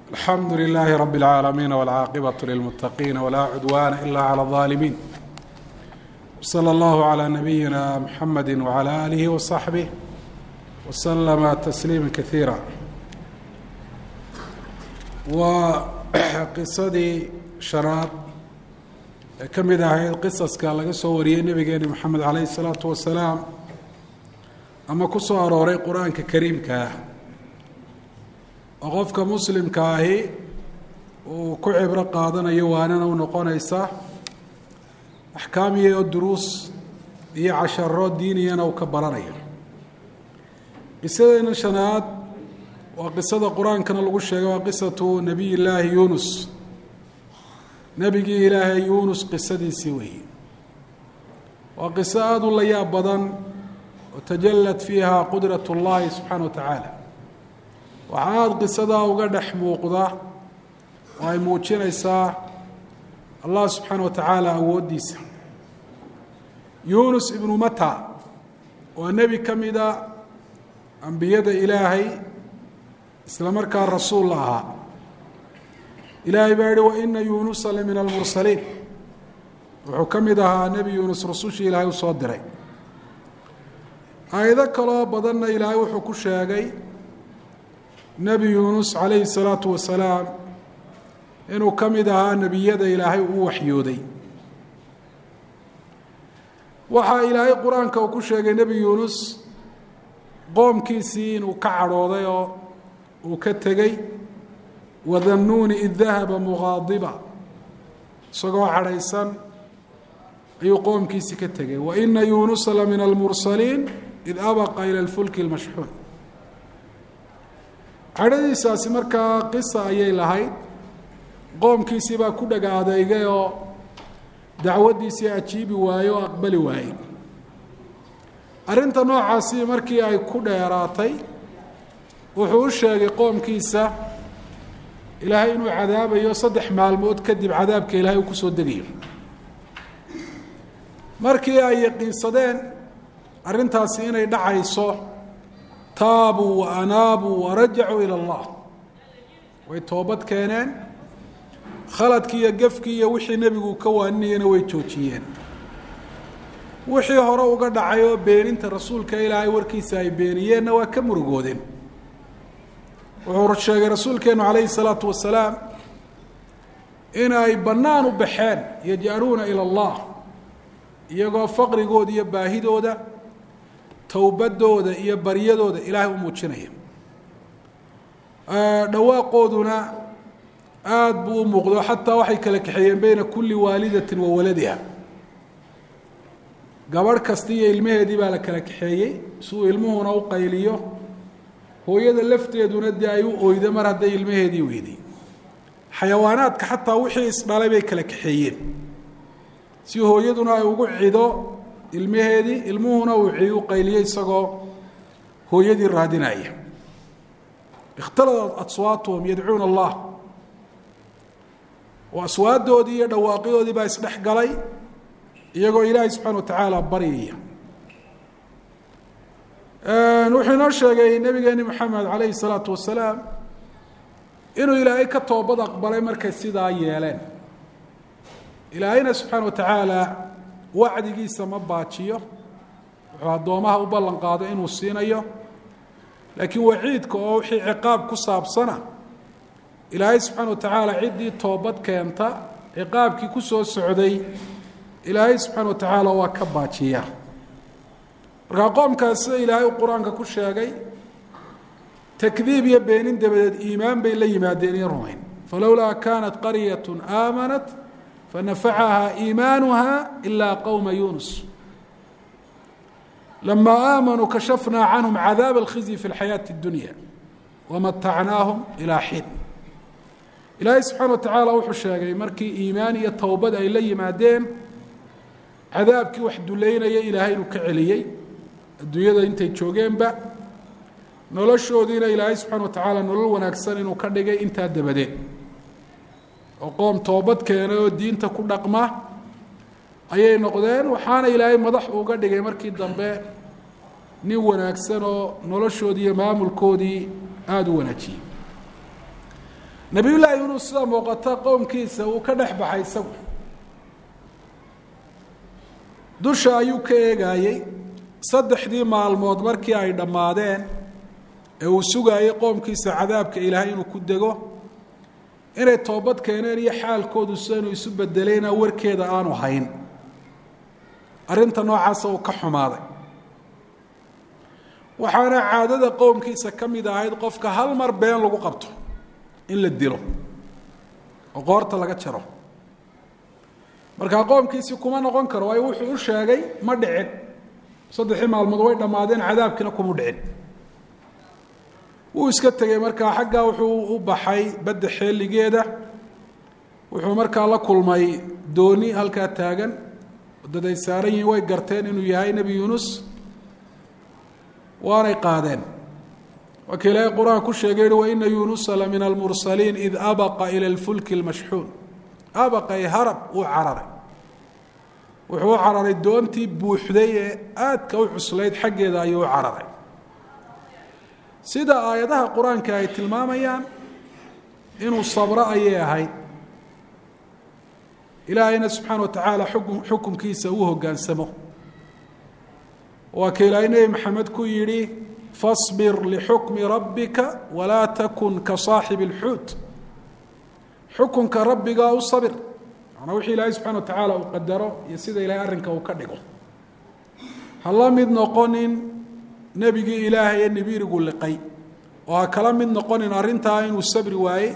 alxamdu لlaahi rab اlcaalamiin wاlcaaqibaة lilmuttaqiina wlaa cudwaana ila clى الظaalimiin wslى اllahu عlى nabiyina mxamedi wعlى alihi وصaxbih wslama tasliima kaiira waa qisadii shanaad ee ka mid ahayd qisaska laga soo wariyey nebigeeni moxamed calayh الsalaatu wasalaam ama ku soo arooray qur-aanka kariimka ah oo qofka muslimka ahi uu ku cibro qaadanayo waanana u noqonaysa axkaam iyo duruus iyo casharo diiniyana uu ka baranayo qisadeena shanaad waa qisada qur-aankana lagu sheegay waa qisatu nebiy llaahi yunus nebigii ilaahay yunus qisadiisii weeye waa qiso aada u layaab badan oo tajallat fiiha qudrat اllahi subxaana wa tacaala waxaa aada qisadaa uga dhex muuqda oo ay muujinaysaa allah subxaana wa tacaala awooddiisa yunus ibnu mata waa nebi ka mida ambiyada ilaahay isla markaa rasuul la ahaa ilaahay baa yihi waina yunusa la min almursaliin wuxuu ka mid ahaa nebi yunus rasushii ilaahay u soo diray aayado kaloo badanna ilaahay wuxuu ku sheegay nebi yuunus calayhi salaatu wasalaam inuu ka mid ahaa nebiyada ilaahay uu waxyooday waxaa ilaahay qur-aanka uu ku sheegay nebi yuunus qoomkiisii inuu ka cadhooday oo uu ka tegey wadannuuni id dahaba muqaadiba isagoo cadhaysan ayuu qoomkiisii ka tegay waina yuunusa la min almursaliin id abaqa ila lfulki lmashxuun cadhadiisaasi markaa qisa ayay lahayd qoomkiisii baa ku dhaga adeygay oo dacwaddiisii ajiibi waaye oo aqbali waayey arrinta noocaasi markii ay ku dheeraatay wuxuu u sheegay qoomkiisa ilaahay inuu cadaabayo saddex maalmood kadib cadaabka ilaahay uu kusoo degayo markii ay yaqiinsadeen arrintaasi inay dhacayso taabuu wa anaabuu warajacuu ila allah way toobad keeneen khaladkii iyo gefkii iyo wixii nebigu ka waaninayana way joojiyeen wixii hore uga dhacay oo beeninta rasuulka ilaahay warkiisa ay beeniyeenna waa ka murugoodeen wuxuu sheegay rasuulkeenu calayhi salaatu wasalaam in ay bannaan u baxeen yaj'aluuna ila allah iyagoo faqrigooda iyo baahidooda towbadooda iyo baryadooda ilaahay u muujinaya dhawaaqooduna aada buu u muuqdo xataa waxay kala kaxeeyeen beyna kulli waalidatin wa waladiha gabadh kasta iyo ilmaheedii baa la kala kaxeeyey si uu ilmuhuna u qayliyo hooyada lafteeduna dee ay u oydo mar hadday ilmaheedii weyday xayawaanaadka xataa wixii isdhalay bay kala kaxeeyeen si hooyaduna ay ugu cido ilmaheedii ilmuhuna uu cidi u qayliyo isagoo hooyadii raadinaya ikhtaladat aswaatuhum yadcuuna allah oo aswaadoodii iyo dhawaaqidoodii baa isdhex galay iyagoo ilaahay subxana wa tacaala baryaya wuxuu inoo sheegay nabigeeni moxamed calayhi salaatu wasalaam inuu ilaahay ka toobad aqbalay markay sidaa yeeleen ilaahayna subxaana wa tacaala wacdigiisa ma baajiyo wuxuu addoomaha u ballan qaado inuu siinayo laakiin waciidka oo wixii ciqaab ku saabsana ilaahay subxaana wa tacaala ciddii toobad keenta ciqaabkii ku soo socday ilaahay subxaana wa tacaala waa ka baajiya markaa qoomkaas sida ilaahay uu qur-aanka ku sheegay takdiib iyo beenin dabadeed iimaan bay la yimaadeen iyo rumayn falowlaa kaanat qaryat aamanat fanafacaha iimaanuha ilaa qowma yunus lama aamanuu kashafnaa canhum cadaab alkhizyi fi lxayaati اdunya wamatacnaahum ilaa xiin ilaahay subxaana wa tacaala wuxuu sheegay markii iimaan iyo towbad ay la yimaadeen cadaabkii wax duleynaya ilaahay inuu ka celiyey adduunyada intay joogeenba noloshoodiina ilaahay subxaana wa tacaala nolol wanaagsan inuu ka dhigay intaa dabadeed oo qoom toobad keenay oo diinta ku dhaqma ayay noqdeen waxaana ilaahay madax uga dhigay markii dambe nin wanaagsan oo noloshoodii iyo maamulkoodii aada u wanaajiyey waxaa ilaahay subxaana wa tacaala uu ku sheegay qisadii nebi yuunus calayhi salaatu wasalaam inuu ilaahay ka toobad aqbalay markay sidaa yeeleen dhawaaqooduna aada buu u muuqdo xataa waxay kala kaxeeyeen beyna kulli waalidatin wa waladiha gabadh kasta iyo ilmaheedii baa la kala kaxeeyey si uu ilmuhuna u qayliyo hooyada lafteeduna dee ay u oydo mar hadday ilmaheedii weyday xayawaanaadka xataa wixii isdhalay bay kala kaxeeyeen si hooyaduna ay ugu cido ilmaheedii nabiyullaahi yuunus sida muuqata qowmkiisa uu ka dhex baxay isagu dusha ayuu ka eegayey saddexdii maalmood markii ay dhammaadeen ee uu sugaayey qoomkiisa cadaabka ilaahay inuu ku dego inay toobad keeneen iyo xaalkoodu sidanuu isu bedelayna warkeeda aanu hayn arrinta noocaasa uu ka xumaaday waxaana caadada qowmkiisa ka mid ahayd qofka hal mar been lagu qabto in la dilo oo qoorta laga jaro markaa qoomkiisii kuma noqon karo waayo wuxuu u sheegay ma dhicin saddexii maalmood way dhammaadeen cadaabkiina kuma dhicin wuu iska tegey markaa xaggaa wuxuu u baxay badda xeeligeeda wuxuu markaa la kulmay dooni halkaa taagan dad ay saaran yihiin way garteen inuu yahay nebi yuunus waanay qaadeen waa ka ilaahay qur-aan ku sheegay yihi waina yuunusa la min almursaliin id abaqa ila lfulki lmashxuun abaqay harab uu cararay wuxuu u cararay doontii buuxday ee aadka u cuslayd xaggeeda ayuu u cararay sida aayadaha qur-aanka ay tilmaamayaan inuu sabro ayay ahayd ilaahayna subxaana wa tacaala xukun xukunkiisa uu hoggaansamo waa ka ilaahay nebi maxamed ku yidhi fasbir lixukmi rabbika walaa takun ka saaxibi اlxuut xukunka rabbigaa u sabir manaa wixii ilaahay subxana wa tacaala uu qadaro iyo sida ilahay arrinka uu ka dhigo ha la mid noqonin nebigii ilaahay ee nibirigu liqay oo ha kala mid noqonin arrintaa inuu sabri waaye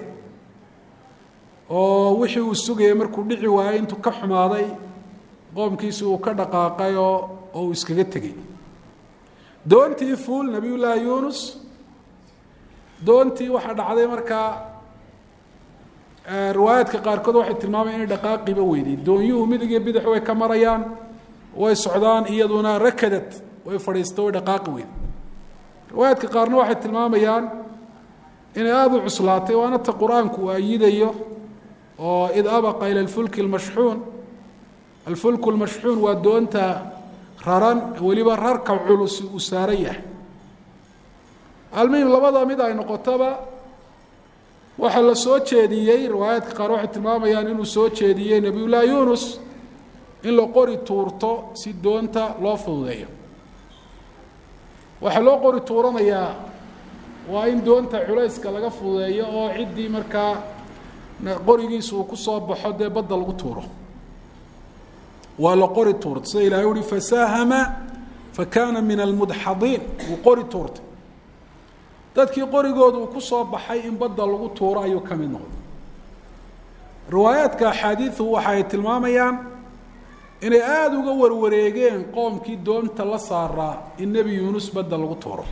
oo wixii uu sugayay markuu dhici waayey intuu ka xumaaday qoomkiisi uu ka dhaqaaqay oo oo uu iskaga tegey doontii fuul nabiy llaahi yuunus doontii waxaa dhacday markaa riwaayaadka qaarkood waxay tilmaamayan inay dhaqaaqiba weyday doonyuhu midig iyo bidix way ka marayaan way socdaan iyaduna rakadad way fadhiista way dhaqaaqi weyday riwaayaadka qaarna waxay tilmaamayaan inay aada u cuslaatay waana ta qur-aanku uu ayidayo oo id abaqa ila alfulki lmashxuun alfulku lmashxuun waa doonta raran weliba rarka culusi uu saaran yahay almuhim labada mid ay noqotoba waxaa la soo jeediyey riwaayaadka qaar waxay tilmaamayaan inuu soo jeediyey nebiyullaahi yuunus in la qori tuurto si doonta loo fududeeyo waxaa loo qori tuuranayaa waa in doonta culayska laga fududeeyo oo ciddii markaa qorigiisu uu ku soo baxo dee badda lagu tuuro waa la qori tuurtay sida ilahay uhi fasaahama fakana min almudxadiin wuu qori tuurtay dadkii qorigooda uu ku soo baxay in badda lagu tuuro ayuu ka mid noqday riwaayaadka axaadiidu waxa ay tilmaamayaan inay aada uga warwareegeen qoomkii doonta la saaraa in nebi yuunus badda lagu tuuro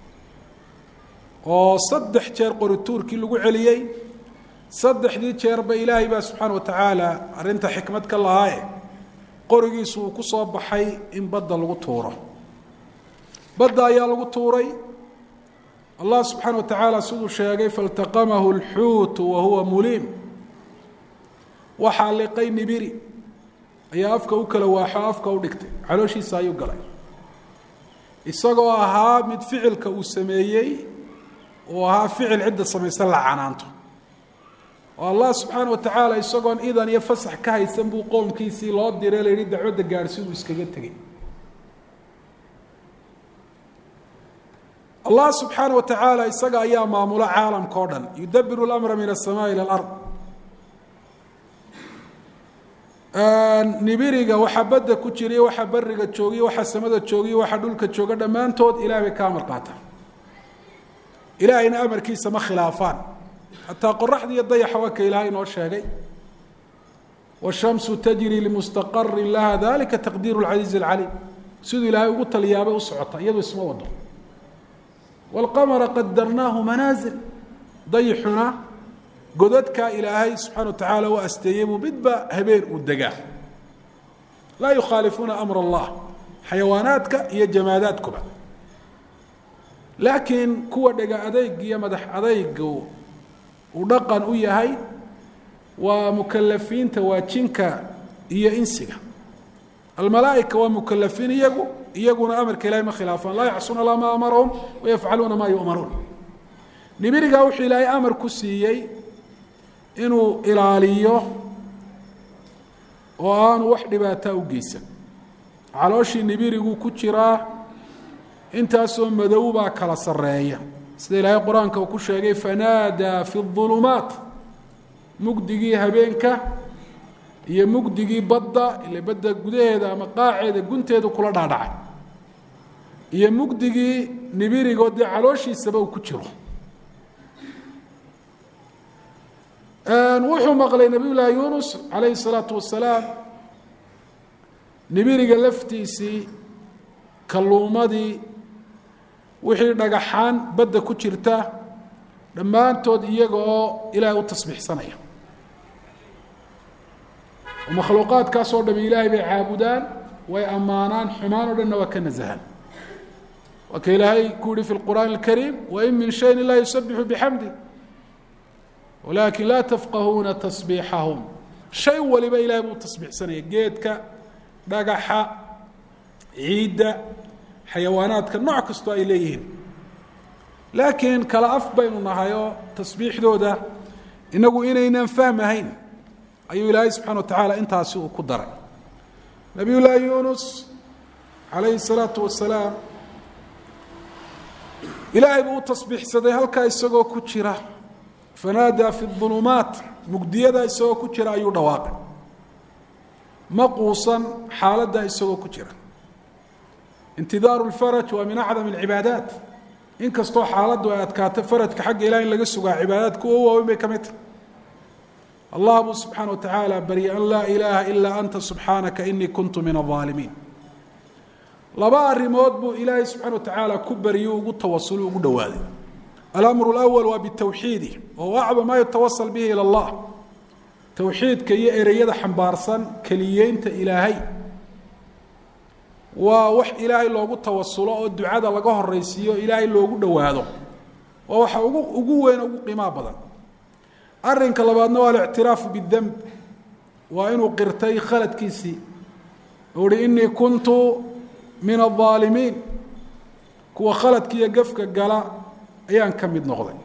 oo saddex jeer qori tuurkii lagu celiyey saddexdii jeerba ilaahay baa subxaana wa tacaala arrinta xikmad ka lahaaye qorigiisu uu ku soo baxay in badda lagu tuuro badda ayaa lagu tuuray allah subxaana wa tacaala siduu sheegay faltaqamahu اlxuutu wa huwa muliim waxaa liqay nibiri ayaa afka u kala waaxo afka u dhigtay calooshiisa ayuu galay isagoo ahaa mid ficilka uu sameeyey uu ahaa ficil cidda samaysan la canaanto oo allah subxaana wa tacaala isagoon idan iyo fasax ka haysan buu qoomkiisii loo diray la yihi dacwadda gaadhsi uu iskaga tegey allah subxaana wa tacaala isaga ayaa maamulo caalamka o dhan yudabiru اlamra min aلsamaai ilى اlard nibiriga waxaa badda ku jiriy waxaa beriga joogiy waxaa samada joogiy waxaa dhulka jooga dhammaantood ilaah bay ka amar qaataan ilaahayna amarkiisa ma khilaafaan xataa qoraxda iyo dayaxa waa ka ilaahay inoo sheegay washamsu tajri limustaqarin laha dalika taqdiiru lcasiizi alcaliim siduu ilaahay ugu taliyaabay u socota iyadu isma wado wاlqamara qadarnaahu manaazil dayixuna godadkaa ilaahay subxana wa tacaala u asteeyey buu midba habeen uu degaa laa yukhaalifuuna amr allah xayawaanaadka iyo jamaadaadkuba laakiin kuwa dhega adeyg iyo madax adeyga uu dhaqan u yahay waa mukalafiinta waa jinka iyo insiga almalaaئika waa mukalafiin iyagu iyaguna amarka ilahay ma khilaafaan laa yacsuuna la ma amarahum wayafcaluuna ma yu'maruun nibirigaa wuxuu ilaahay amar ku siiyey inuu ilaaliyo oo aanu wax dhibaataa u geysan calooshii nibiriguu ku jiraa intaasoo madow baa kala sarreeya sida ilaahay qur-aanka uu ku sheegay fanaadaa fi اظulumaat mugdigii habeenka iyo mugdigii badda ile badda gudaheeda ama qaaceeda gunteedu kula dhaadhacay iyo mugdigii nibirigoo dee calooshiisaba uu ku jiro wuxuu maqlay nabiy llaahi yunus calayhi الsalaatu wasalaam nibiriga laftiisii kalluumadii wixii dhagaxaan badda ku jirta dhammaantood iyaga oo ilaahay u tasbiixsanaya oo makhluuqaadkaasoo dham ilaahay bay caabudaan way ammaanaan xumaan o dhanna waa ka nasahaan waa ka ilaahay ku yihi fi lqur'aan اlkariim wain min shayin ilaa yusabixu bixamdi walakin laa tafqahuuna tasbiixahum shay waliba ilahay buu tasbiixsanaya geedka dhagaxa ciidda xayawaanaadka nooc kastoo ay leeyihiin laakiin kala af baynu nahay oo tasbiixdooda inagu inaynan fahmahayn ayuu ilaahay subxana wa tacaala intaasi uu ku daray nabiy llaahi yunus calayhi الsalaatu wasalaam ilaahay buu u tasbiixsaday halkaa isagoo ku jira fanaadaa fi اظulumaat mugdiyada isagoo ku jira ayuu dhawaaqay ma quusan xaaladda isagoo ku jira intidaaru اlfaraj waa min acdam اlcibaadaat in kastoo xaaladdu ay adkaato farajka xagga ilaah in laga sugaa cibaadaadka u waaweyn bay ka mid tahay allah buu subxaana wa tacaala baryay an laa ilaaha ilaa anta subxaanaka inii kuntu min الظaalimiin laba arrimood buu ilaahay subxana wa tacaala ku baryu ugu tawasulu ugu dhowaaday alamru اlأwal waa bitawxiidi oo acdam maa yutawasal bihi ilى اllah towxiidka iyo ereyada xambaarsan keliyeynta ilaahay waa wax ilaahay loogu tawasulo oo ducada laga horeysiiyo ilaahay loogu dhowaado waa waxa ugu ugu weyn ugu qiimaha badan arinka labaadna waa alictiraafu bidemb waa inuu qirtay khaladkiisii uhi inii kuntu min الظaalimiin kuwa khaladka iyo gefka gala ayaan ka mid noqday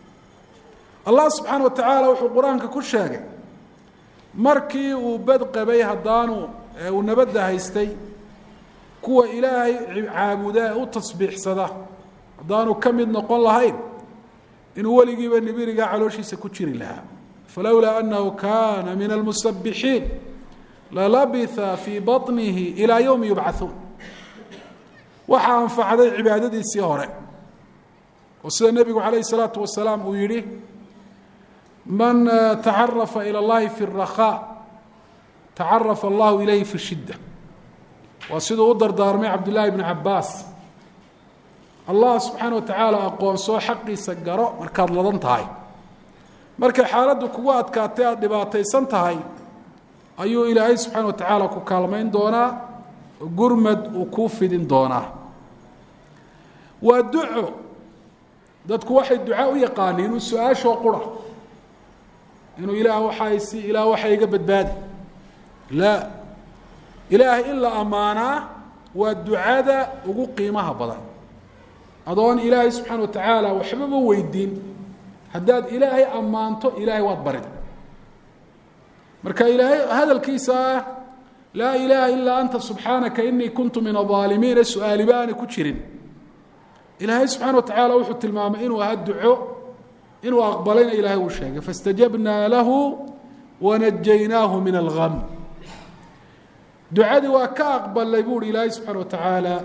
allah subxaana wa tacaala wuxuu qur-aanka ku sheegay markii uu bad qabay haddaanu uu nabadda haystay kuwa ilaahay caabuda ee u tasbiixsada haddaanu ka mid noqon lahayn inuu weligiiba nibirigaa calooshiisa ku jiri lahaa falowlaa annahu kaana min almusabixiin lalabitha fii baطnihi ilaa yowmi yubcathuun waxaa anfacday cibaadadiisii hore oo sida nebigu calayh الsalaatu wasalaam uu yihi man tacarafa ilى اllahi fi الrakhaa tacarafa allahu ilayhi fi shidda waa siduu u dardaarmay cabdullaahi bn cabaas allah subxaana wa tacaala aqoonsoo xaqiisa garo markaad ladan tahay markay xaaladdu kugu adkaatay aada dhibaataysan tahay ayuu ilaahay subxaana wa tacaala ku kaalmayn doonaa gurmad uu kuu fidin doonaa waa duco dadku waxay duca u yaqaaniin inuu su-aashoo qura inuu ilaah waxaasi ilaah waxa iga badbaadi laa ilaahay in la ammaanaa waa ducada ugu qiimaha badan adoon ilaahay subxaana wa tacaala waxbaba weydiin haddaad ilaahay ammaanto ilaahay waad barin marka ilaahay hadalkiisa ah laa ilaaha ilaa anta subxaanaka inii kuntu min aaalimiin ee su-aaliba aanay ku jirin ilaahay subxaana wa tacaala wuxuu tilmaamay inuu ahaa duco inuu aqbalayna ilaahay uu sheegay faاstajabnaa lahu wanajaynaahu min algam ducadii waa ka aqbalay bu uhi ilaahay subxaana wa tacaala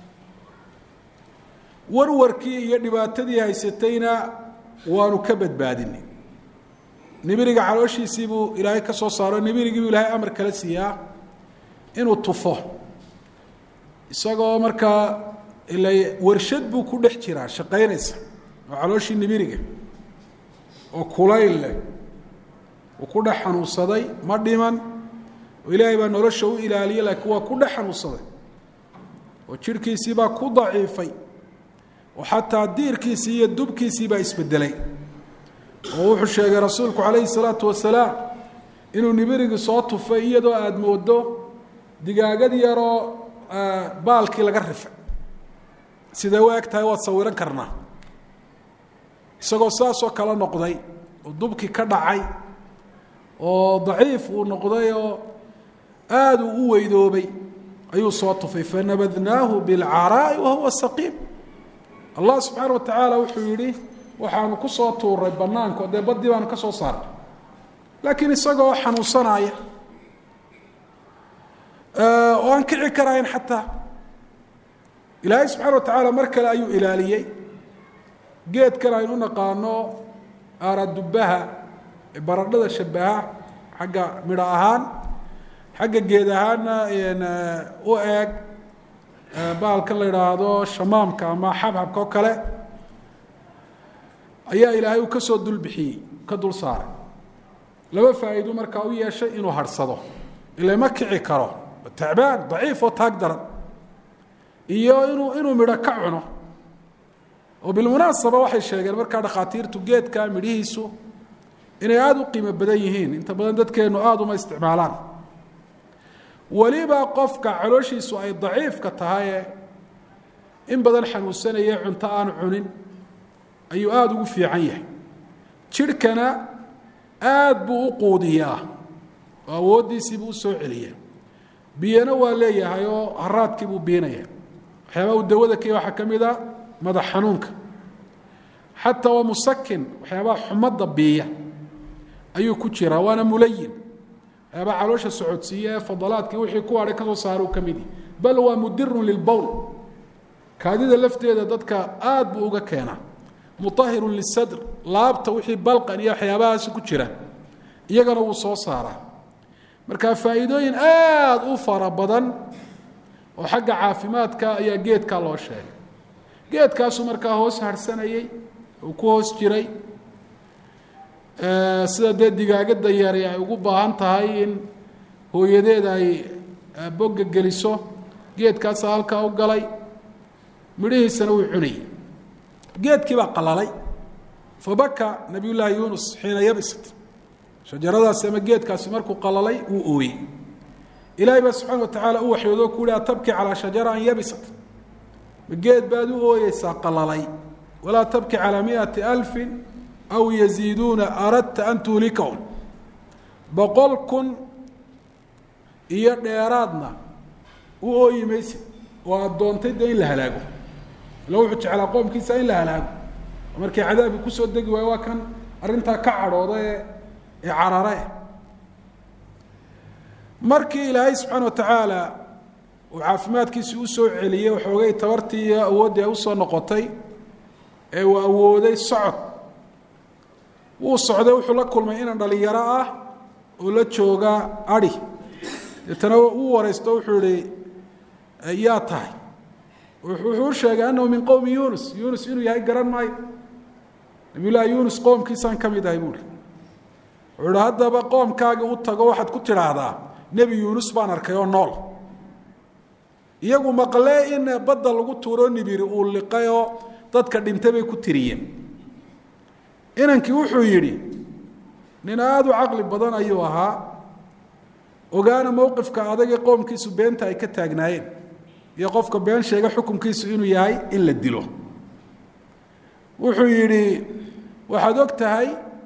warwarkii iyo dhibaatadii haysatayna waanu ka badbaadinay nibiriga calooshiisii buu ilaahay ka soo saaro nibirigii buu ilaahay amar kala siiyaa inuu tufo isagoo markaa ila warshad buu ku dhex jiraa shaqaynaysa oo calooshii nibiriga oo kulayl leh uu ku dhex xanuunsaday ma dhiman oo ilaahay baa nolosha u ilaaliyay laakiin waa ku dhex xanuunsaday oo jirhkiisii baa ku daciifay oo xataa diirkiisii iyo dubkiisii baa isbedelay oo wuxuu sheegay rasuulku calayhi salaatu wasalaam inuu nibirigii soo tufay iyadoo aada moodo digaagad yaroo baalkii laga rifay siday u eg tahay waad sawiran karnaa isagoo saasoo kale noqday oo dubkii ka dhacay oo daciif uu noqday oo aada uu u weydoobay ayuu soo tufay fanabadnaahu bilcaraa'i wahuwa saqiim allah subxaana wa tacaala wuxuu yidhi waxaanu ku soo tuuray banaanko dee baddii baanu ka soo saarnay laakiin isagoo xanuunsanaya oo aan kici karayn xataa ilaahay subxaana wa tacaala mar kale ayuu ilaaliyey geedkan aynu naqaano aaradubaha ee baradhada shabaha xagga midho ahaan xagga geed ahaanna u eeg bahalkan la idhaahdo shamaamka ama xabxabka oo kale ayaa ilaahay uu ka soo dulbixiyey ka dul saaray laba faa'iido markaa u yeeshay inuu harhsado ila ma kici karo tacbaan daciif oo taag daran iyo inuu inuu midho ka cuno oo bilmunaasaba waxay sheegeen markaa dhakhaatiirtu geedka midhihiisu inay aada u qiimo badan yihiin inta badan dadkeennu aada uma isticmaalaan weliba qofka calooshiisu ay daciifka tahaye in badan xanuunsanaye cunto aanu cunin ayuu aada ugu fiican yahay jidhkana aada buu u quudiyaa oo awooddiisiibuu u soo celiyaa biyana waa leeyahay oo haraadkii buu biinaya waxyaabaa uu dawada kaya waxaa ka mid a madax xanuunka xataa waa musakin waxyaabaha xumadda biiya ayuu ku jiraa waana mulayin waxyaabaa caloosha socodsiiya ee fadalaadkii wixii ku hadhay ka soo saara uu ka mid yahi bal waa mudirun lilbowl kaadida lafteeda dadka aada buu uga keenaa muahirun lisadr laabta wixii balqan iyo waxyaabahaasi ku jira iyagana wuu soo saaraa marka faa'iidooyin aada u fara badan oo xagga caafimaadka ayaa geedkaa loo sheegay geedkaasu markaa hoos harhsanayey uu ku hoos jiray sida dee digaagadda yari ay ugu baahan tahay in hooyadeed ay bogga geliso geedkaasa halkaa u galay midhihiisana wuu cunayey geedkii baa qalalay fabaka nabiy llaahi yunus xiina yabisat shajaradaasi ama geedkaasi markuu qalalay wuu ooyey ilaahay baa subxana wa tacaala u waxyoodoo ku yihi atabki calaa shajara an yabisat ma geed baad u ooyeysaa qalalay walaa tabki calaa miati alfin aw yaziiduuna aradta an tuhlikahum boqol kun iyo dheeraadna u ooyi maysid oo aada doontay dee in la halaago ila wuxuu jeclaa qoomkiisa in la halaago markii cadaabkii kusoo degi waayo waa kan arrintaa ka cadhooda ee ee carare markii ilaahay subxaana wa tacaala uu caafimaadkiisii usoo celiyey waxoogay tabartii iyo awooddii ay usoo noqotay ee uu awooday socod wuu socday wuxuu la kulmay inan dhalinyaro ah oo la jooga adhi deetana uu wareysto wuxuu ihi yaa tahay wuxuu u sheegay annahu min qowmi yunus yunus inuu yahay garan maayo nabiy llaahi yunus qoomkiisaan ka mid ahay buuhi wuxuu ihi haddaba qoomkaagii u tago waxaad ku tidhaahdaa nebi yuunus baan arkay oo nool iyagu maqlee in badda lagu tuuro nibiri uu liqay oo dadka dhintay bay ku tiriyeen inankii wuxuu yidhi nin aada u caqli badan ayuu ahaa ogaana mowqifka adagee qoomkiisu beenta ay ka taagnaayeen iyo qofka been sheega xukunkiisu inuu yahay in la dilo wuxuu yidhi waxaad og tahay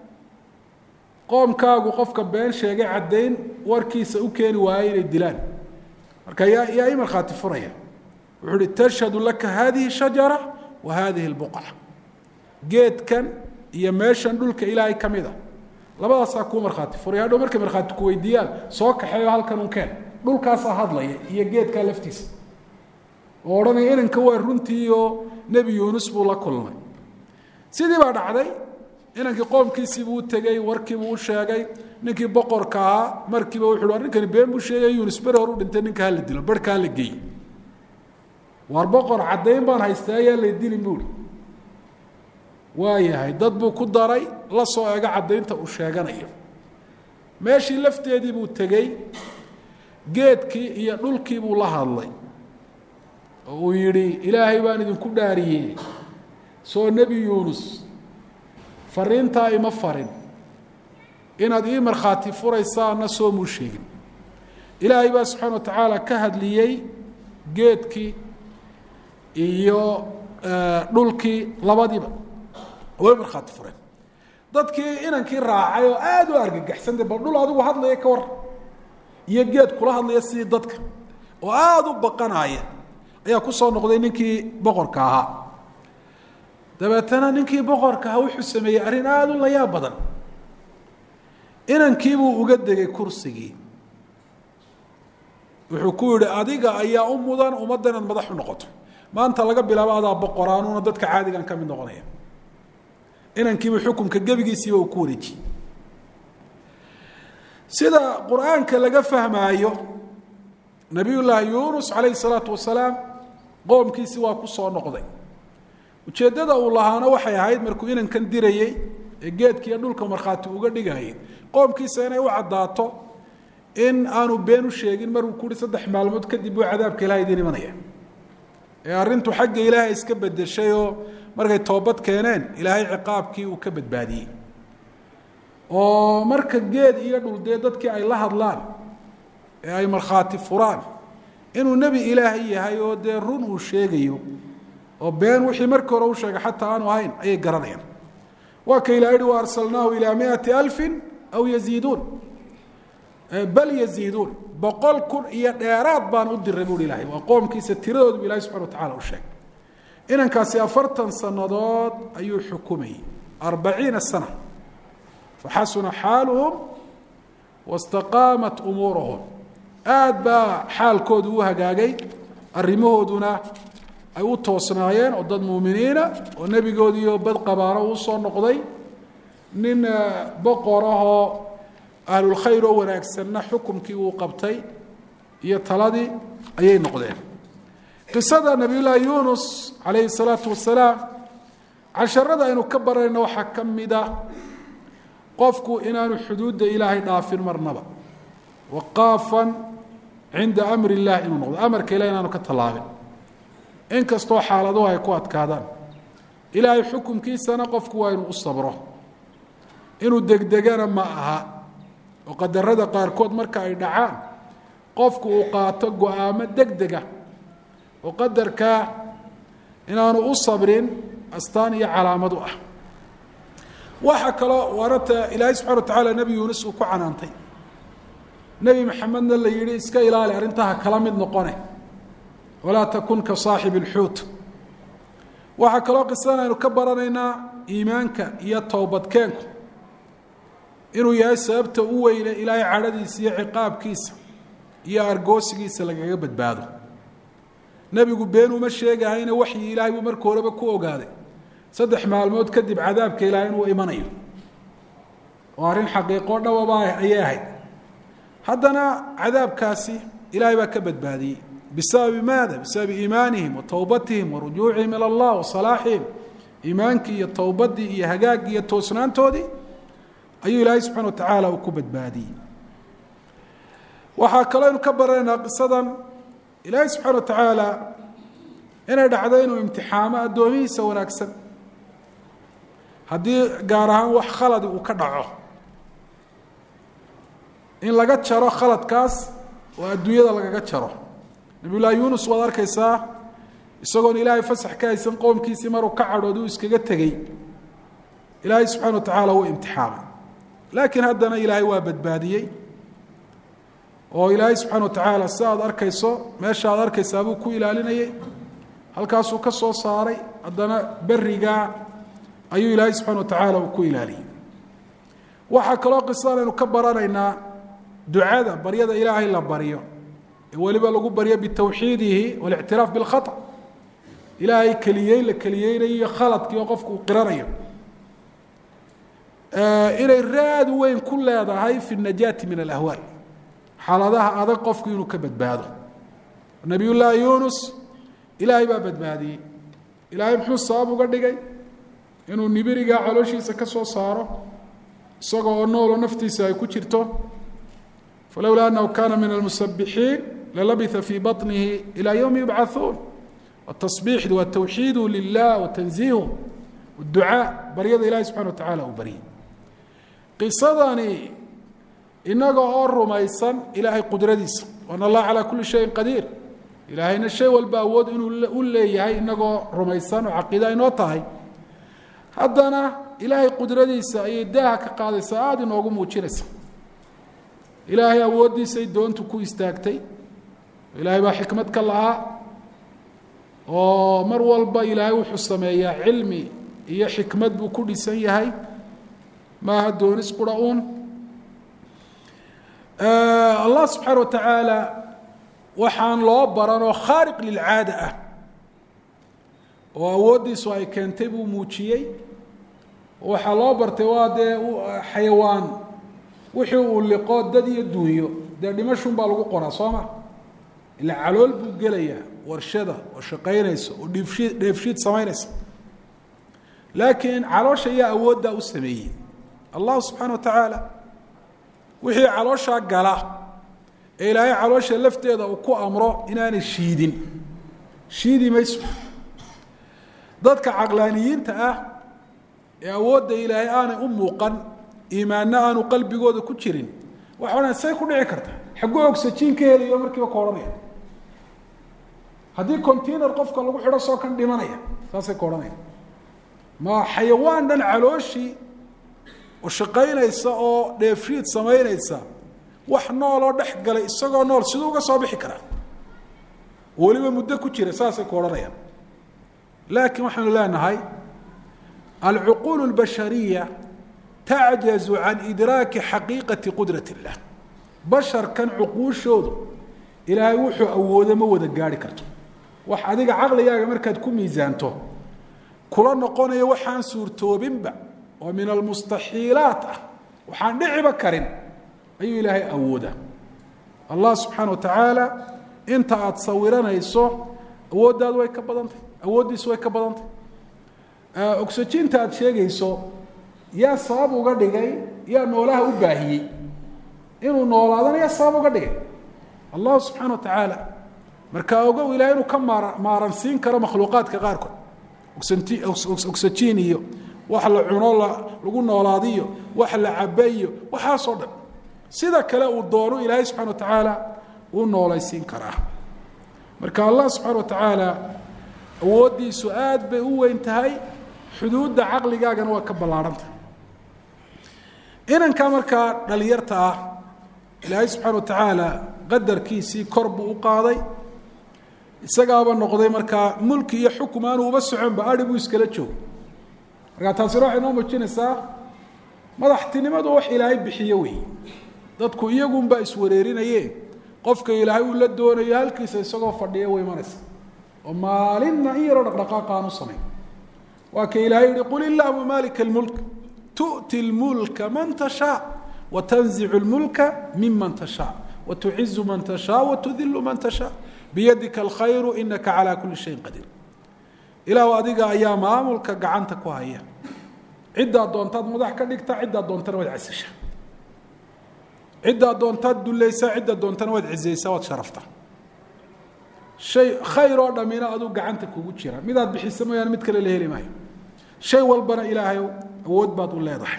qoomkaagu qofka been sheegay caddayn warkiisa u keeni waayay inay dilaan marka yaa yaa i markhaati furaya wuxuu uhi tashhadu laka hadihi shajara wa hadihi lbuqca geedkan iyo meeshan dhulka ilaahay ka mid a labadaasaa kuu markhaati furay hadhow markay markhaati ku weydiiyaan soo kaxeeyo halkan un keen dhulkaasaa hadlaya iyo geedkaa laftiisa oo odhanaya inanka waa runtii oo nebi yuunus buu la kulmay sidii baa dhacday inankii qoomkiisiibuu u tegey warkiibuu u sheegay ninkii boqorka ahaa markiiba wuxu hi ninkani been buu sheegay yuunus beri hor u dhintay ninka hala dilo barhka hala geey waar boqor caddayn baan haystaa ayaa la dilin buuhi waayahay dad buu ku daray la soo ego caddaynta uu sheeganayo meeshii lafteedii buu tegey geedkii iyo dhulkii buu la hadlay oo uu yidhi ilaahay baan idinku dhaariyey soo nebi yuunus fariintaa ima farin inaad ii markhaati furaysaana soo muu sheegin ilaahay baa subxaana wa tacaala ka hadliyey geedkii iyo dhulkii labadiiba way markhaati fureen dadkii inankii raacay oo aada u argagaxsantay bal dhul adigu hadlaya ka war iyo geed kula hadlaya sidii dadka oo aada u baqanaya ayaa kusoo noqday ninkii boqorka ahaa dabeetana ninkii boqorka ahaa wuxuu sameeyey arrin aada u layaab badan inankiibuu uga degay kursigii wuxuu ku yihi adiga ayaa u mudan ummadda inaad madax u noqoto maanta laga bilaabo adaa boqoraanuuna dadka caadigan ka mid noqonaya inankiiba xukumka gebigiisiiba uu ku wareejiyey sida qur-aanka laga fahmaayo nabiy llaahi yunus calayhi salaatu wasalaam qoomkiisi waa ku soo noqday ujeeddada uu lahaana waxay ahayd markuu inankan dirayey ee geedkiiyo dhulka markhaati uga dhigayay qoomkiisa inay u caddaato in aanu been u sheegin maruu kuhi saddex maalmood kadib buu cadaabka ilahay idin imanaya ee arrintu xagga ilaahay iska bedeshay oo markay toobad keeneen ilaahay ciqaabkii uu ka badbaadiyey oo marka geed iyo dhul dee dadkii ay la hadlaan ee ay markhaati furaan inuu nebi ilaahay yahay oo dee run uu sheegayo oo been wixii markii hore u sheegay xataa aanu ahayn ayay garanayaan waa ka ilaha yihi wa arsalnaahu ilaa miati alfin aw yaziiduun bal yaziiduun boqol kun iyo dheeraad baan u diray buuhi ilahay waa qoomkiisa tiradoodu bu ilahi subxana wa tacala u sheegay inankaasi afartan sannadood ayuu xukumayey arbaciina sana faxasuna xaaluhum wastaqaamat umuuruhum aada baa xaalkoodu u hagaagay arrimahooduna ay u toosnaayeen oo dad muuminiina oo nebigoodiiyo bad qabaano uu soo noqday nin boqorahoo ahlulkhayr oo wanaagsanna xukumkii uu qabtay iyo taladii ayay noqdeen qisada nabiyullaahi yunus calayhi salaatu wasalaam casharada aynu ka baranayno waxaa ka mida qofku inaanu xuduudda ilaahay dhaafin marnaba waqaafan cinda amri illah inuu noqdo amarka ilahi inaanu ka tallaabin inkastoo xaaladuhu ay ku adkaadaan ilaahay xukumkiisana qofku waa inuu u sabro inuu degdegana ma aha oo qadarada qaarkood marka ay dhacaan qofku uu qaato go-aamo degdega oo qadarkaa inaanu u sabrin astaan iyo calaamad u ah waxaa kaloo waarata ilaahay subxana wa tacaala nebi yuunus uu ku canaantay nebi maxamedna la yihi iska ilaali arrintaha kala mid noqone walaa takun ka saaxib اlxuut waxaa kaloo qisadan aynu ka baranaynaa iimaanka iyo towbadkeenku inuu yahay sababta u weyne ilaahay cadhadiisa iyo ciqaabkiisa iyo argoosigiisa lagaga badbaado nebigu been uma sheegahayna waxyi ilaahay buu marka horeba ku ogaaday saddex maalmood kadib cadaabka ilaahay inuu imanayo oo arrin xaqiiqo dhawaba ayay ahayd haddana cadaabkaasi ilaahay baa ka badbaadiyey bisababi maada bisababi iimaanihim wa towbatihim wa rujuucihim ila allah wa salaaxihim iimaankii iyo towbaddii iyo hagaaggii iyo toosnaantoodii ayuu ilaahay subxana wa tacaala uu ku badbaadiyey waxaa kaloo aynu ka baranaynaa qisadan ilaahay subxaana wa tacaala inay dhacdo inuu imtixaamo addoomihiisa wanaagsan haddii gaar ahaan wax khaladi uu ka dhaco in laga jaro khaladkaas oo adduunyada lagaga jaro nabiy llaahi yuunus waad arkaysaa isagoon ilaahay fasax ka haysan qoomkiisii maruu ka cadhood uu iskaga tegey ilaahay subxana wa tacaala wuu imtixaamay laakiin haddana ilaahay waa badbaadiyey oo ilaahay subxana wa tacaala si aad arkayso meesha aad arkaysaa buu ku ilaalinayay halkaasuu ka soo saaray haddana berigaa ayuu ilaahay subxana wa tacaala uu ku ilaaliyey waxaa kaloo qisadan aynu ka baranaynaa ducada baryada ilaahay la baryo ee weliba lagu baryo bitawxiidihi walictiraaf bilkhata ilaahay keliyey la keliyeynayo khaladkii oo qofku uu qiranayo inay raad weyn ku leedahay fi najaati min alahwaal xaaladaha adag qofku inuu ka badbaado nabiy llaahi yunus ilaahay baa badbaadiyey ilaahay muxuu sabab uga dhigay inuu nibirigaa calooshiisa ka soo saaro isagoo oo nooloo naftiisa ay ku jirto falowlaa annahu kana min almusabixiin lalabitha fii baطnihi ilaa ywmi yubcauun watasbiixdu watawxiidu lilah watanziihu ducaa baryada ilahi subxana wa tacala uu baryay qisadani inaga oo rumaysan ilaahay qudradiisa wana allah calaa kuli shayin qadiir ilaahayna shay walba awood inuu u leeyahay inagoo rumaysan oo caqiida inoo tahay haddana ilaahay qudradiisa ayay daaha ka qaadaysaa aada inoogu muujinaysa ilaahay awooddiisay doontu ku istaagtay ilaahay baa xikmad ka lahaa oo mar walba ilaahay wuxuu sameeyaa cilmi iyo xikmad buu ku dhisan yahay maaha doonis qura uun allah subxaana wa tacaala waxaan loo baranoo khaariq lilcaada ah oo awooddiisu ay keentay buu muujiyey waxaa loo bartay waa dee xayawaan wixii uu liqo dad iyo duunyo dee dhimashun baa lagu qoraa soo ma ila calool buu gelayaa warshada oo shaqaynaysa oo dhiifshiid dheefshiid samaynaysa laakiin caloosha ayaa awooddaa u sameeyey allahu subxaana wa tacaala wixii calooshaa gala ee ilaahay caloosha lafteeda uu ku amro inaanay shiidin shiidi mayso dadka caqlaaniyiinta ah ee awoodda ilaahay aanay u muuqan iimaanna aanu qalbigooda ku jirin waxa odhan say ku dhici karta xagguu ogsajiin ka helayo markiiba ka odhanaya haddii container qofka lagu xidho soo kan dhimanaya saasay ka odhanaya ma xayawaan dhan calooshii oo shaqaynaysa oo dheefshiid samaynaysa wax nooloo dhex galay isagoo nool siduu uga soo bixi karaa weliba muddo ku jira saasay ku odhanayaan laakiin waxaanu leenahay alcuquul اlbashariya tacjazu can idraaki xaqiiqati qudrat اllah basharkan cuquushoodu ilaahay wuxuu awoodo ma wada gaari karto wax adiga caqligaaga markaad ku miisaanto kula noqonayo waxaan suurtoobinba oo min almustaxiilaat ah waxaan dhiciba karin ayuu ilaahay awoodaa allah subxaana wa tacaala inta aada sawiranayso awooddaadu way ka badantay awooddiisu way ka badantay oxyjiinta aada sheegayso yaa sabab uga dhigay yaa noolaha u baahiyey inuu noolaadana yaa sabab uga dhigay allahu subxaana wa tacaala marka ogow ilahay inuu ka maar maaransiin karo makhluuqaadka qaarkood oxyjiin iyo wax la cuno lagu noolaadiyo wax la cabayo waxaasoo dhan sida kale uu doono ilaahay subxana wa tacaala uu noolaysiin karaa marka allah subxaana wa tacaala awooddiisu aad bay u weyn tahay xuduudda caqligaagana waa ka ballaarhantah inanka markaa dhalinyarta ah ilaahay subxaana wa tacaala qadarkiisii kor buu u qaaday isagaaba noqday markaa mulki iyo xukum aanu uba soconba ari buu iskala joogo markaa taasina waxay noo muujinaysaa madaxtinimadu wax ilaahay bixiyo wey dadku iyagunbaa iswareerinaye qofka ilaahay uu la doonayo halkiisa isagoo fadhiya way imanaysa oo maalinna in yaroo dhaqdhaqaaqa aan u samayn waa ka ilaahay yihi qul illahuma maalika اlmulk tu'ti اlmulka man tashaa watanzicu اlmulka miman tashaa watucizu man tashaa watudilu man tashaa biyadika alkhayru inaka calaa kuli shayin qadiir ilaahu adiga ayaa maamulka gacanta ku haya ciddaad doontaad madax ka dhigta ciddaad doontana waad casisha ciddaad doontaad dulaysaa ciddaad doontana waad cizaysaa waad sharafta shay khayr oo dhammina aduu gacanta kugu jira midaad bixisa mooyaane mid kale la heli maayo shay walbana ilaahay awood baad u leedahay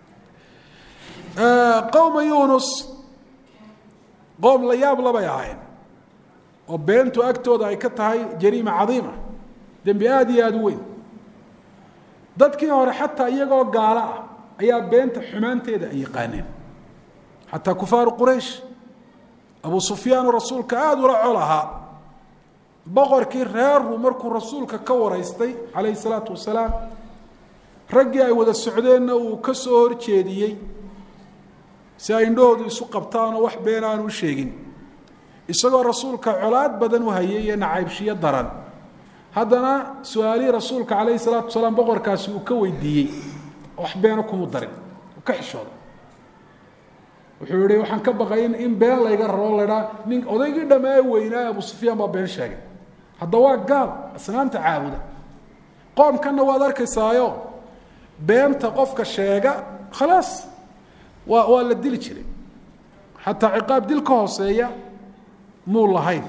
qowma yunus qoom la yaab labay ahayn oo beentu agtooda ay ka tahay jariima cadiima dembi aada iyo aada u weyn dadkii hore xataa iyagoo gaalo ah ayaa beenta xumaanteeda ay yaqaaneen xataa kufaaru quraysh abu sufyaanu rasuulka aada ula col ahaa boqorkii reerru markuu rasuulka ka waraystay calayhi salaatu wasalaam raggii ay wada socdeenna uu ka soo horjeediyey si ay indhahoodu isu qabtaanoo wax been aanu u sheegin isagoo rasuulka colaad badan u hayay iyo nacaybshiyo daran haddana su-aalihii rasuulka calayhi salaatu wasalaam boqorkaasi uu ka weydiiyey wax beena kumu darin uu ka xishooda wuxuu yihi waxaan ka baqay in in been layga raro lahaa nin odaygii dhammaa weynaa abu sufyaan baa been sheegay hadda waa gaal asnaamta caabuda qoomkanna waad arkaysaayo beenta qofka sheega khalaas waa waa la dili jiray xataa ciqaab dil ka hooseeya muu lahayn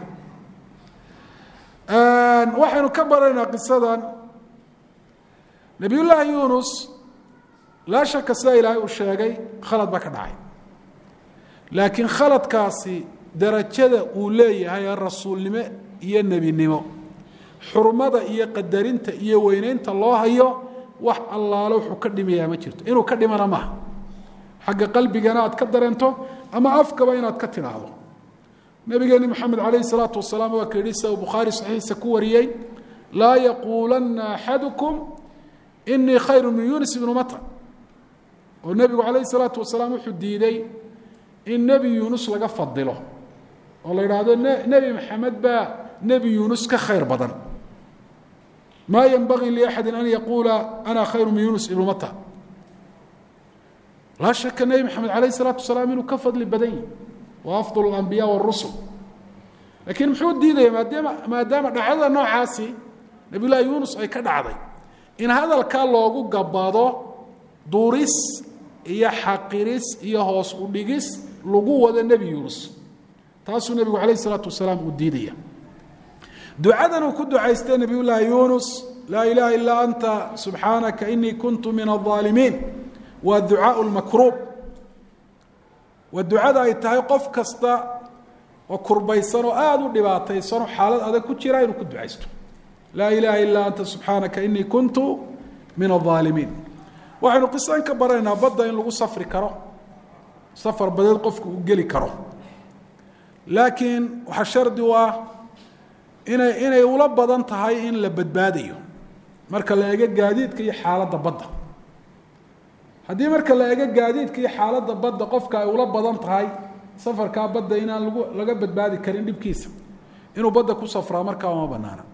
waxaynu ka baraynaa qisadan nabiyullaahi yunus laa shaka sida ilaahay uu sheegay khalad baa ka dhacay laakiin khaladkaasi darajada uu leeyahay ee rasuulnimo iyo nebinimo xurmada iyo qadarinta iyo weyneynta loo hayo wax allaalo wuxuu ka dhimayaa ma jirto inuu ka dhimana maaha xagga qalbigana aad ka dareento ama afkaba inaad ka tidhaahdo nabigeeni maxamed calayhi salaatu wasalaam waa ka yidhi sida uu bukhaari saxiixiisa ku wariyey laa yaquulanna axadukum inii khayru min yunis ibnu mata oo nebigu calayhi salaatu wasalaam wuxuu diiday in nebi yuunus laga fadilo oo la yidhaahdo nebi maxamed baa nebi yuunus ka khayr badan maa yenbagii liaxadi an yaquula ana khayru min yunus ibnu mata laa shaka nebi maxamed calayh isalaatu wasalaam inuu ka fadli badan yahi wa afdal alambiya warusul laakiin muxuu diidaya maadaama maadaama dhacdada noocaasi nabiy llaahi yuunus ay ka dhacday in hadalkaa loogu gabado duris iyo xaqiris iyo hoos u dhigis lagu wado nebi yuunus taasuu nebigu calayh isalaatu wasalaam uu diidaya ducadan uu ku ducaystay nabiy llaahi yuunus laa ilaha ilaa anta subxaanaka inii kuntu min alظaalimiin waa ducaau lmakruub waa ducada ay tahay qof kasta oo kurbaysan oo aada u dhibaataysanoo xaalad adag ku jira inuu ku ducaysto laa ilaha ilaa anta subxaanaka inii kuntu min alظaalimiin waxaynu qisan ka baranaynaa badda in lagu safri karo safar badeed qofku uu geli karo laakiin waxaa shardi u ah inay inay ula badan tahay in la badbaadayo marka la eego gaadiidka iyo xaaladda badda haddii marka la eego gaadiidka iyo xaaladda badda qofka ay ula badan tahay safarkaa badda inaan lagu laga badbaadi karin dhibkiisa inuu badda ku safraa markaa uma banaana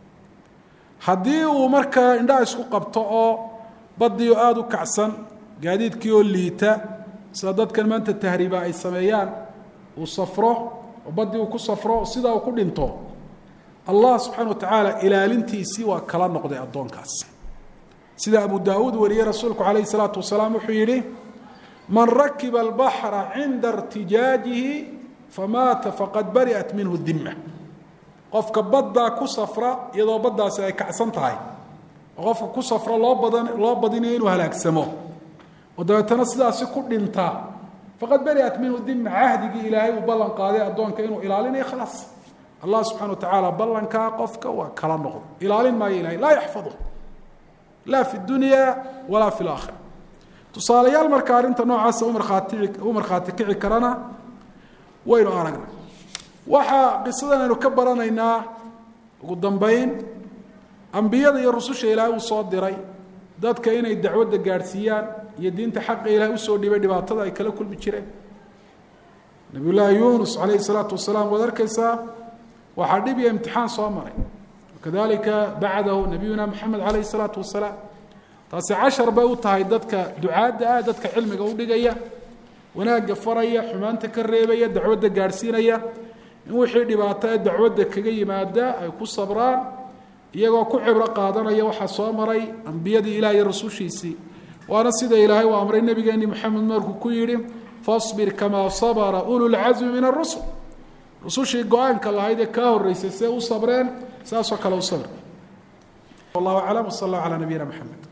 haddii uu markaa indhaha isku qabto oo baddii oo aada u kacsan gaadiidkii oo liita sida dadkan maanta tahriiba ay sameeyaan uu safro oo baddii uu ku safro sidaa uu ku dhinto allah subxaana wa tacaala ilaalintiisii waa kala noqday addoonkaas sida abu daawuud wariyey rasuulku calayhi salaatu wasalaam wuxuu yidhi man rakiba albaxra cinda irtijaajihi famaata faqad bari'at minhu dima qofka baddaa ku safra iyadoo baddaasi ay kacsan tahay oo qofka ku safra loo badan loo badinayo inuu halaagsamo oo dabeetana sidaasi ku dhintaa faqad bari'at minhu dima cahdigii ilaahay uu ballan qaaday addoonka inuu ilaalinayo khalaas allah subxana wa tacaala ballankaa qofka waa kala noqdo ilaalin maayo ilahay laa yaxfadu laa fi dunya walaa fi laakhira tusaalayaal marka arrinta noocaasa umarkhaati u markhaati kici karana waynu aragna waxaa qisadan aynu ka baranaynaa ugu dambeyn ambiyada iyo rususha ilaahay uu soo diray dadka inay dacwadda gaadhsiiyaan iyo diinta xaqa ilahay usoo dhibay dhibaatada ay kala kulmi jireen nabiy llaahi yunus calayhi salaatu wasalaam waad arkaysaa waxaa dhib iyo imtixaan soo maray kadalika bacdahu nabiyuna maxamed calayhi salaatu wasalaam taasi cashar bay u tahay dadka ducaadda ah dadka cilmiga udhigaya wanaagga faraya xumaanta ka reebaya dacwadda gaadhsiinaya in wixii dhibaato ee dacwadda kaga yimaada ay ku sabraan iyagoo ku cibro qaadanaya waxaa soo maray ambiyadii ilaah iyo rasushiisii waana sida ilaahay uu amray nebigeeni moxamed markuu ku yidhi fasbir kamaa sabra ulu lcasmi min arusul rusushii go-aanka lahayd ee kaa horreysay see u sabreen saasoo kale u sabr wallahu aclam wsal allah calaa nabiyina mxamed